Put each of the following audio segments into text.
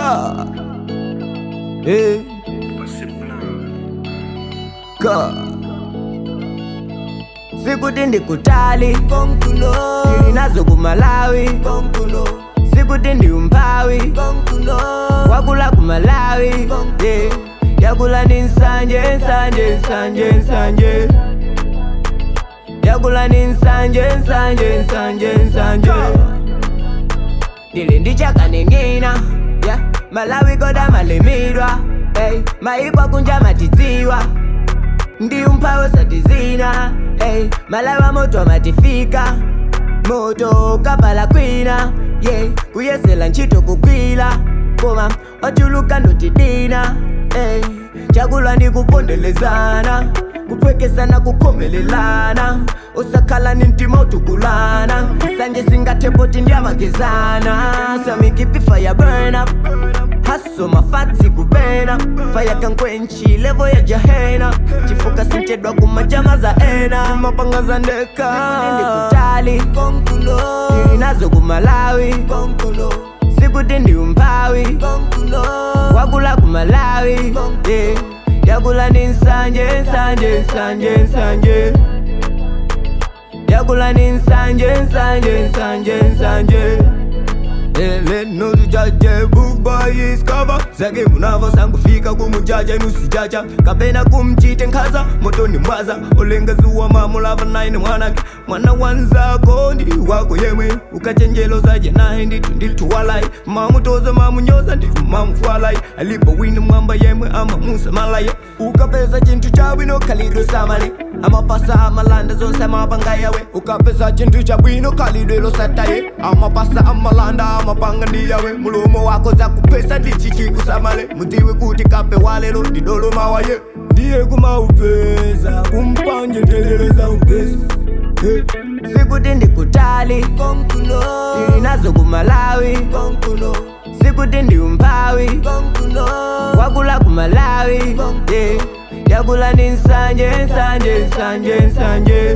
Ka. Eh. Ka. Sikuti ndikutali konkulo nazo kumalawi konkulo sikuti ndi umphawi konkulo wakula kumalawi yeah. yakula ni nsanje nsanje nsanje nsanje yakula ni nsanje nsanje nsanje nsanje ndili ndichakaning'ina yeah. malawi koda malimidwa hey. maikwa kunja matidziwa ndi umphawi satizina hey. malawi amoto amatifika moto kapala kwina yeah. kuyesela ntchito kugwira koma ochuluka ndotidina hey. chakulwa ndi kupondelezana kupwekesana kukhomelelana usakhala ni mtima utukulana sanje singathepoti ndiyamagezana samikipifa ya burn up haso mafatsi kupena faya kankwenchi levo ya jahena chifuka sinchedwa kumajama za ena mapanga za ndeka ndikutali konkulo nazo kumalawi konkulo sikuti ndi umphawi konkulo wakula kumalawi yeah. yakula ni nsanje nsanje nsanje nsanje yakula ni nsanje nsanje nsanje nsanje leno tujaje book boy is cover zake munavo sangufika kumujaja inusijaja kapena kumchite nkhaza motoni mwaza olenga zuwa mamulava naine mwanake mwana wanzako ndi wako yemwe ukachenjelo zaje naye nditu ndilituwalai mamutoza mamunyoza nditu mamufwalai alipo wina mwamba yemwe amamusa malaye ukapeza chinthu chabwino khalidwe samale amapasa amalanda zonse amapanga yawe ukapeza chinthu chabwino khalidwe losataye amapasa amalanda amapanga ndi yawe mulomo wako zakupesa ndichichikusamale mudziwe kuti kape walelo ndidoloma waye ndiye kumaupeza kumpanje ndeleleza upesi hey. sikuti ndikutali konkulo nazo kumalawi konkulo sikuti ndi umphawi konkulo wakula kumalawi yeah. yakula ni nsanje nsanje nsanje nsanje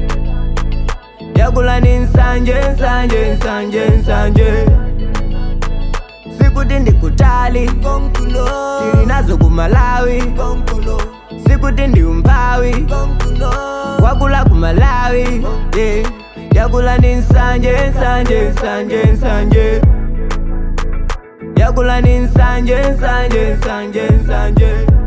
yakula ni nsanje nsanje nsanje nsanje sikuti ndikutali konkulo nazo kumalawi konkulo sikuti ndi umphawi konkulo wakula kumalawi yeah. yakula ni nsanje nsanje nsanje nsanje yakula ni nsanje nsanje nsanje nsanje